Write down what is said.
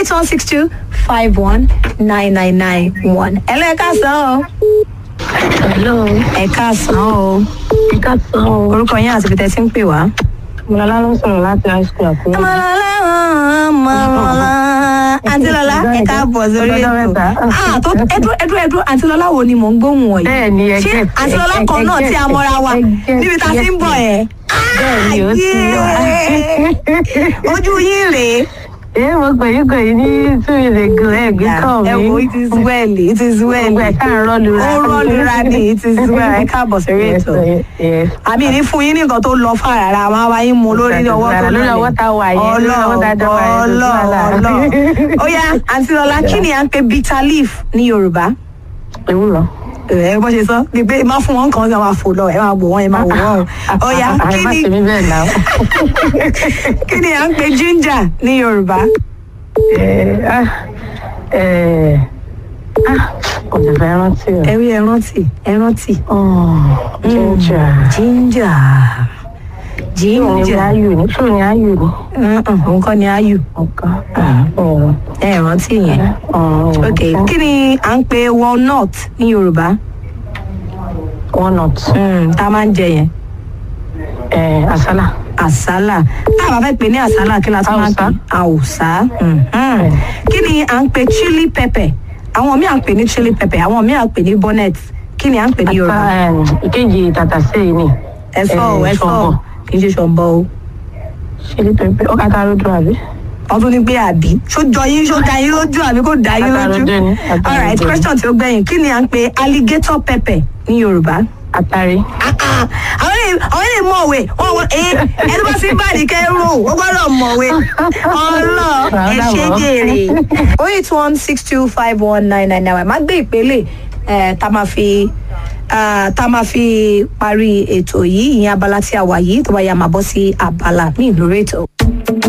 eight one six two five one nine nine nine one. ẹ lọ ẹ káàsán o. Hello, ẹ káàsán o. ẹ káàsán o. orúkọ yín àti ibi tẹ́ ti ń pè wá. Mọ̀lá ló ń sọ̀rọ̀ láti high school àkúrẹ́. Mọ̀lọ́lá mọ̀lọ́lá. Àǹtí Lọ́lá ẹ káàbọ̀ sórí Ọjọ́ ètò. mẹ́ta. Ah, tó ẹdú ẹdú ẹdú Àǹtí Lọ́lá wo ni mò ń gbóhùn wọ̀nyí? Bẹ́ẹ̀ ni, ẹ Ṣé get, Àǹtí ẹ- Lọ́lá ẹ- kan ẹ náà get, tí a mọ́ra wa ẹ get, níbi tá a ti ń bọ̀ ẹ̀? Bẹ́ẹ̀ ni, ó ti wá. Yéé. Ojú yín rèé. Ẹ mo pè yín pè yín ní two years ago ẹ gbé kàn mí. Ẹ wo it is well it is well. Gbogbo ẹ̀ ká ń rọ́ọ̀lù ra. Ó rọ́ọ̀lùra ni it is well ẹ káàbọ̀ sórí Yes, ètò. yes, yes. àmì ní fún yín ní nǹkan tó lọ fà rárá máa wá yín mu lórí ọwọ́ tó Lórí ọwọ́ tá a wà yẹn, lórí ọwọ́ tá a dá wà yẹn, kò sí wàhálà. ọlọ́ ó yá àǹtí lọlá kí ni à ń pe bitter leaf ní yorùbá Ewúrọ̀. ẹ bó ṣe sọ ni pé má fún wọn kan ẹ máa fò lọ ẹ máa wò wọn ẹ máa wò wọn o ó yá kí Àìmá ni ṣe mí bẹ́ẹ̀ náà. kí ni à ń pe ginger ní yorùbá Ẹ, ah, ẹ, ah, Kò sì fẹ́ rántí o. ẹ rí ẹ rántí ẹ rántí Oh, Ginger. ginger Ṣé òun ni ginger ayù ni? Ṣé òun ni ayù ni? òun kọ́ ni ayù Nǹkan. Ọ̀rọ̀. ẹ rántí yẹn Ọ̀rọ̀. ok kí ni à ń pe walnut ní yorùbá. Walnut. Mm, tá a máa ń jẹ yẹn Ẹ, Àsálà. àsálà tá a bá fẹ́ pè ní àsálà kí la tún máa ń pè àwùsá mhm. kí ni à ń pè chili pepper àwọn míì à ń pè ní chili pepper àwọn míì à ń pè ní bonnet kí ni à ń pè ní yorùbá Ata, em, ìkejì tàtàsé yìí ni. ẹ̀fọ́ o eh, ẹ̀fọ́ o ṣọ̀bọ̀. kì í ṣe ṣọ̀bọ̀ o Chili pepper. Ó kàtà rodo àbí? wọ́n tún ní pé àbí ṣó jọ yín ṣó da yín lójú àbí kò da yín lójú Àtàròdé ni, àtàròdé alright ni. question tí ó gbẹ̀yìn kí ni à ń pè alligator pepper ní yorùbá. Àtàrí. Ah, ah. àwọn lè àwọn lè mọ̀wé wọn wọ ẹ ẹni bá sí báàdì kẹrù ó gbọ́dọ̀ mọ̀wé ọlọ ẹ ṣe jèrè. o eight one six two five one nine nine nine má gbé ìpele ẹ tá máa fi ah, tá máa fi parí ètò yìí ìyẹn abala tí a wà yìí tó bá yá máa bọ́ sí abala míì lórí ètò.